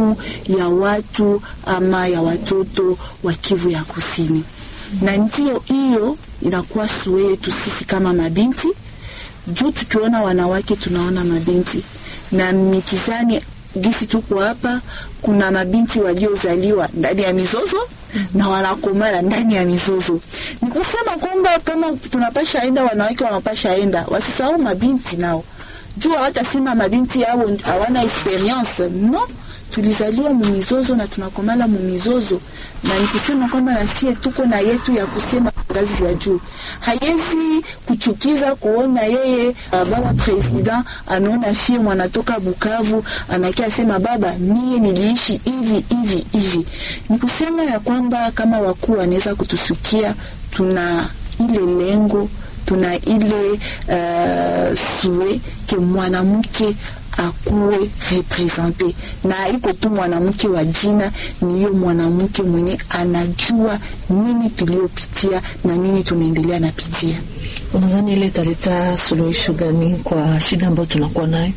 damu ya watu ama ya watoto wa Kivu ya Kusini, na ndio hiyo inakuwa sue yetu sisi kama mabinti juu tukiona wanawake tunaona mabinti na mikizani gisi tuko hapa, kuna mabinti waliozaliwa ndani ya mizozo na wanakomala ndani ya mizozo. Ni kusema kwamba kama tunapasha enda, wanawake wanapasha enda, wasisahau mabinti nao, juu hawatasema mabinti yao hawana experience no tulizaliwa mumizozo na tunakomala mumizozo, na ni kusema kwamba nasie tuko na yetu ya kusema ngazi za juu. Haiwezi kuchukiza kuona yeye uh, baba president anaona fie mwanatoka Bukavu anakia sema baba, mie niliishi hivi hivi hivi. Ni kusema ya kwamba kama wakuu wanaweza kutusukia, tuna ile lengo tuna ile uh, sue ke mwanamke akuwe represente na iko tu mwanamke wa jina, ni hiyo mwanamke mwenye anajua nini tuliopitia na nini tunaendelea napitia. Unadhani ile italeta suluhisho gani kwa shida ambayo tunakuwa nayo?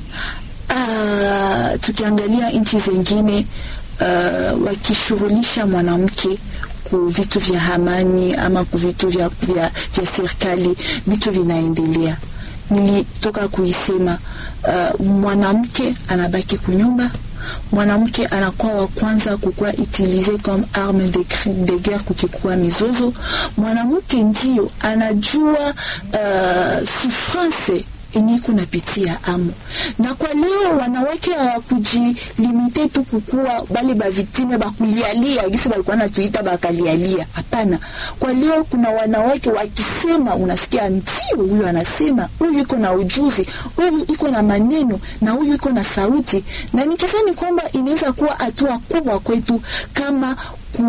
Uh, tukiangalia nchi zingine uh, wakishughulisha mwanamke ku vitu vya amani ama ku vitu vya, vya, vya serikali, vitu vinaendelea. Nilitoka kuisema uh, mwanamke anabaki kunyumba, mwanamke anakuwa wa kwanza kukuwa utilize comme arme de, de guerre kukikuwa mizozo. Mwanamke ndio anajua uh, souffrance enye kunapitia amu na kwa leo wanawake hawakujilimite tu kukuwa bale baviktime bakulialia gisi balikuwa natuita bakalialia. Hapana, kwa leo kuna wanawake wakisema, unasikia ndio huyu anasema, huyu iko na ujuzi, huyu iko na maneno na huyu iko na sauti, na nikisani kwamba inaweza kuwa hatua kubwa kwetu kama ku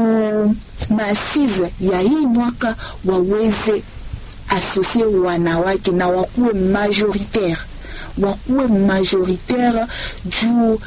maasize ya hii mwaka waweze asosie wanawake na wakuwe majoritaire, wakuwe majoritaire juu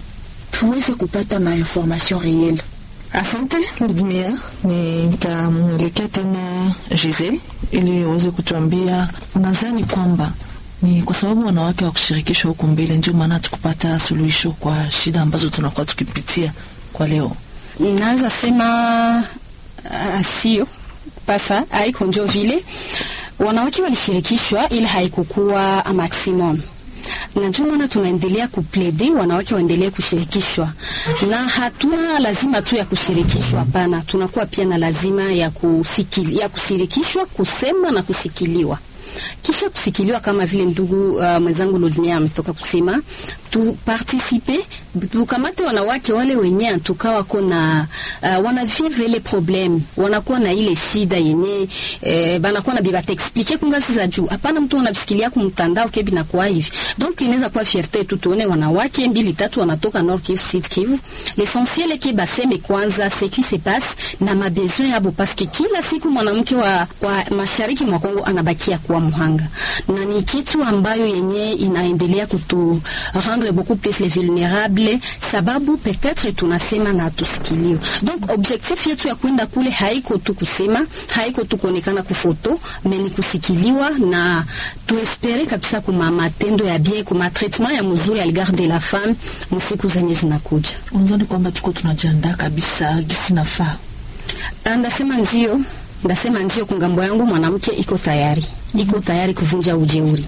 tuweze kupata mainformation reelle. Asante Ludmia, nitamwelekea tena Giselle ili uweze kutuambia, unadhani kwamba ni kwa sababu wanawake wa kushirikishwa huku mbele ndio maana tukupata suluhisho kwa shida ambazo tunakuwa tukipitia kwa leo? Naweza sema uh, sio pasa haiko njo vile wanawake walishirikishwa, ila haikukuwa maximum na ndio maana tunaendelea kuplede wanawake waendelee kushirikishwa, na hatuna lazima tu ya kushirikishwa. Hapana, tunakuwa pia na lazima ya kusikili, ya kushirikishwa, kusema na kusikiliwa kisha kusikiliwa kama vile ndugu uh, mwenzangu Ludmia ametoka kusema tu participe tukamate wanawake wale wenye tukawa kona uh, wana vivre ile problem wanakuwa na ile shida yenye eh, banakuwa na biba explique kungazi za juu. Hapana, mtu anabisikilia kumtandao kebi na kwa hivi donc inaweza kuwa fierté tu tuone wanawake mbili tatu wanatoka Nord Kivu, Sud Kivu. L'essentiel ke baseme kwanza ce qui se passe na mabesoin yabo, parce que kila siku mwanamke wa kwa mashariki mwa Kongo anabakia kuwa muhanga, na ni kitu ambayo yenye inaendelea kutu rendre beaucoup plus les vulnérables, sababu peut-être tunasema na tusikilio. Donc objectif yetu ya kwenda kule haiko tu kusema, haiko tu kuonekana kufoto, mais ni kusikiliwa na tuespere kabisa kuma matendo ya bien, kuma traitement ya mzuri algar de la femme msiku zenye zinakuja. Unadhani kwamba tuko tunajiandaa kabisa gisi nafaa? Ndasema ndio ndasema ndio, kungambo yangu mwanamke iko tayari iko tayari kuvunja ujeuri,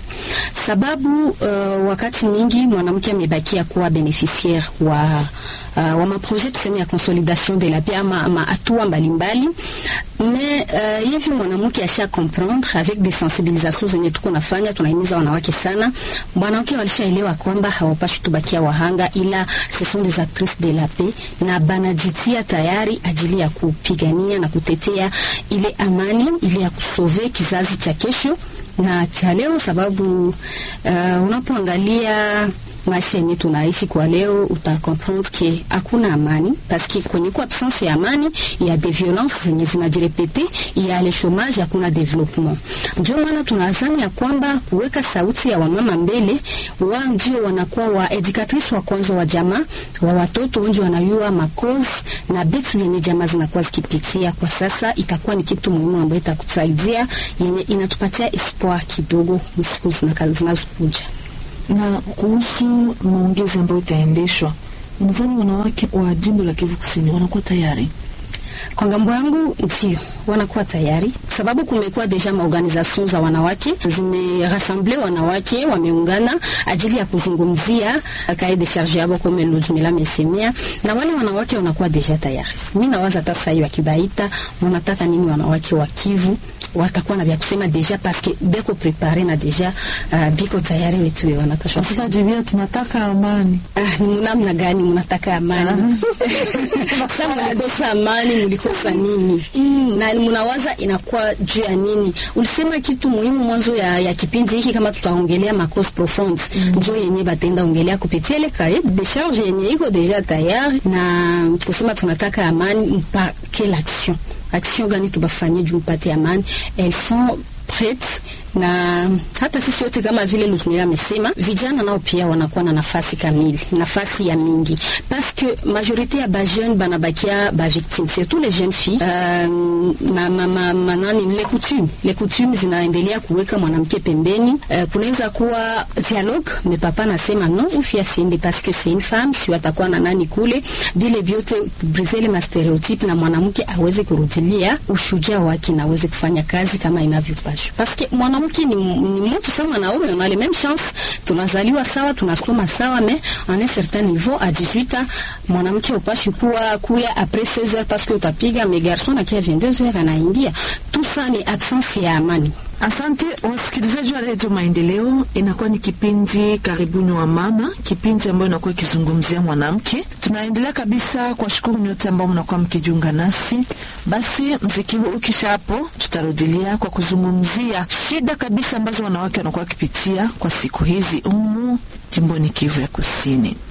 sababu uh, wakati mingi mwanamke amebakia kuwa beneficiaire wa uh, wa maprojet tuseme ya consolidation de la paix ama, ama hatua mbalimbali me uh, hivi mwanamke asha comprendre avec des sensibilisations zenye tuko nafanya, tunahimiza wanawake sana. Mwanamke walishaelewa kwamba hawapashi tubakia wahanga, ila ce sont des actrices de la paix na banajitia tayari ajili ya kupigania na kutetea ile amani ile ya kusove kizazi cha kesho na cha leo, sababu uh, unapoangalia maisha yenye tunaishi kwa leo uta comprendre ke hakuna amani paske kwenye kwa absence ya amani ya de violence zenye zinajirepete ya le chômage, hakuna development. Ndio maana tunazani ya kwamba kuweka sauti ya wamama mbele, wa ndio wanakuwa wa educatrice wa kwanza wa jamaa wa watoto ndio wanayua makozi na bitu yenye jamaa zinakuwa zikipitia kwa sasa, itakuwa ni kitu muhimu ambayo itakusaidia yenye inatupatia espoir kidogo msiku zinazokuja na kuhusu maongezi ambayo itaendeshwa unadhani wanawake wa jimbo la Kivu Kusini wanakuwa tayari? Kwa ngambo yangu ndio wanakuwa tayari, sababu kumekuwa deja maorganization za wanawake zimerassemble wanawake, wameungana ajili ya kuzungumzia kae de charge yabo kama Ludmila amesemea, na wale wanawake wanakuwa deja tayari. Mimi nawaza hata sasa hivi wakibaita, mnataka nini wanawake wa Kivu watakuwa na vya kusema deja paske beko prepare na deja uh, biko tayari wetu wanatosha. Sasa jibia, tunataka amani. Ah, ni namna gani mnataka amani? Sasa mlikosa amani, mlikosa nini? Na mnawaza inakuwa juu ya nini? Ulisema kitu muhimu mwanzo ya, ya kipindi hiki, kama tutaongelea ma cause profonde njo yenye batenda ongelea kupitia ile cahier de charge yenye iko deja tayari, na kusema tunataka amani mpake l'action action gani tubafanyie juu mpate amani, elles sont prêtes na hata sisi wote kama vile Lutmila amesema, vijana nao pia wanakuwa na nafasi kamili, nafasi ya mingi, parce que majorité ya ba jeune banabakia ba victime surtout les jeunes filles euh, na ma, ma, manani les coutumes les coutumes zinaendelea kuweka mwanamke pembeni. Uh, kunaweza kuwa dialogue, mais papa nasema non, ufi asiende parce que c'est une femme, si atakuwa na nani kule, bile vyote briser ma stereotype na mwanamke aweze kurudilia ushujaa wake na aweze kufanya kazi kama inavyopashwa parce que mwana mwanamke ni, ni mtu sawa mwanaume, on a les mêmes chances, tunazaliwa sawa, tunasoma sawa, mais en un certain niveau à 18 ans mwanamke upashi kuwa kuya après 16 heures parce que utapiga mais garçon akia 22 heures anaingia. Tout ça ni absence ya amani. Asante wasikilizaji wa redio Maendeleo, inakuwa ni kipindi karibuni wa mama, kipindi ambayo inakuwa ikizungumzia mwanamke. Tunaendelea kabisa kwa shukuru nyote ambao mnakuwa mkijiunga nasi. Basi mziki huu ukisha hapo, tutarudilia kwa kuzungumzia shida kabisa ambazo wanawake wanakuwa wakipitia kwa siku hizi umu jimboni Kivu ya Kusini.